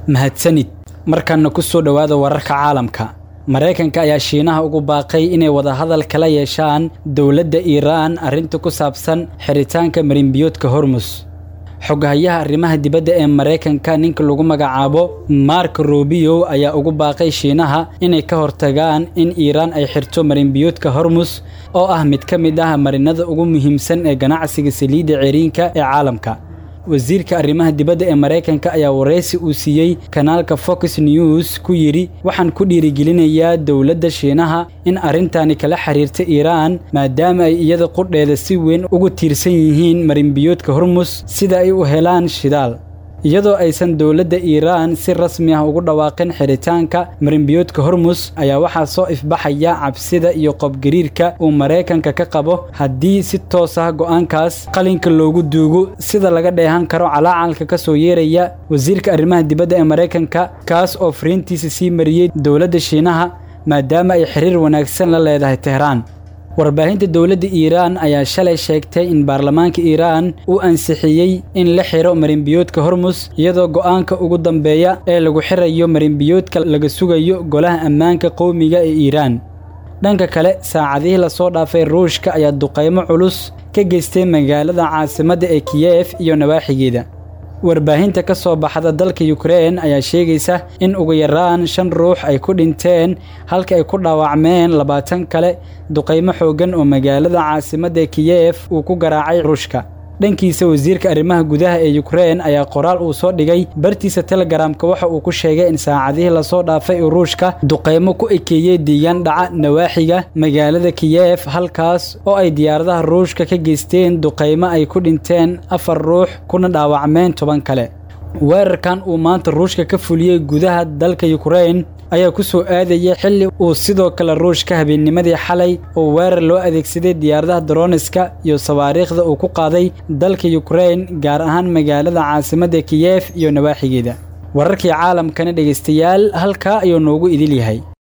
mahadsanid markanna ku soo dhowaada wararka caalamka maraykanka ayaa shiinaha ugu baaqay inay wadahadal kala yeeshaan dowladda iiraan arrinta ku saabsan xiritaanka marinbiyoodka hormus xoghayaha arrimaha dibadda ee maraykanka ninka lagu magacaabo mark rubio ayaa ugu baaqay shiinaha inay ka hortagaan in iiraan ay xirto marinbiyoodka hormus oo ah mid ka mid ah marinada ugu muhiimsan ee ganacsiga saliidda ceriinka ee caalamka wasiirka arrimaha dibadda ee maraykanka ayaa waraysi uu siiyey kanaalka fox news ku yidhi waxaan ku dhiirigelinayaa dowladda shiinaha in arrintani kala xiriirta iiraan maadaama ay iyada qudheeda si weyn ugu tiirsan yihiin marinbiyoodka hormus sida ay u helaan shidaal iyadoo aysan dowladda iiraan si rasmi ah ugu dhawaaqin xiritaanka marinbiyoodka hormus ayaa waxaa soo ifbaxaya cabsida iyo qobgariirka uu maraykanka ka qabo haddii si toos ah go'aankaas qalinka loogu duugo sida laga dheehan karo calaacalka ka soo yeeraya wasiirka arrimaha dibadda ee maraykanka kaas oo fariintiisa sii mariyey dowladda shiinaha maadaama ay xiriir wanaagsan la leedahay tehraan warbaahinta dowladda iiraan ayaa shalay sheegtay in baarlamaanka iiraan uu ansixiyey in la xiro marinbiyoodka hormus iyadoo go'aanka ugu dambeeya ee lagu xirayo marinbiyoodka laga sugayo golaha ammaanka qowmiga ee iiraan dhanka kale saacadihii lasoo dhaafay ruushka ayaa duqaymo culus ka geystay magaalada caasimadda ee kiyef iyo nawaaxigeeda warbaahinta ka soo baxda dalka yukrein ayaa sheegaysa in ugu yaraan shan ruux ay ku dhinteen halka ay ku dhaawacmeen labaatan kale duqaymo xooggan oo magaalada caasimadda kiyef uu ku garaacay ruushka dhankiisa wasiirka arrimaha gudaha ee yukrein ayaa qoraal uu soo dhigay bartiisa telegaraamka waxa uu ku sheegay in saacadihii lasoo dhaafay uu ruushka duqaymo ku ekeeyey deegaan dhaca nawaaxiga magaalada kiyef halkaas oo ay diyaaradaha ruushka ka geysteen duqaymo ay ku dhinteen afar ruux kuna dhaawacmeen toban kale weerarkan uu maanta ruushka ka fuliyey gudaha dalka yukrein ayaa ku soo aadaya xilli uu sidoo kale ruushka habeennimadii xalay oo weerar loo adeegsaday diyaaradaha daroniska iyo sawaariikhda uu ku qaaday dalka yukrein gaar ahaan magaalada caasimadda kiyef iyo nawaaxigeeda wararkii caalamkana dhegaystayaal halkaa ayuu noogu idil yahay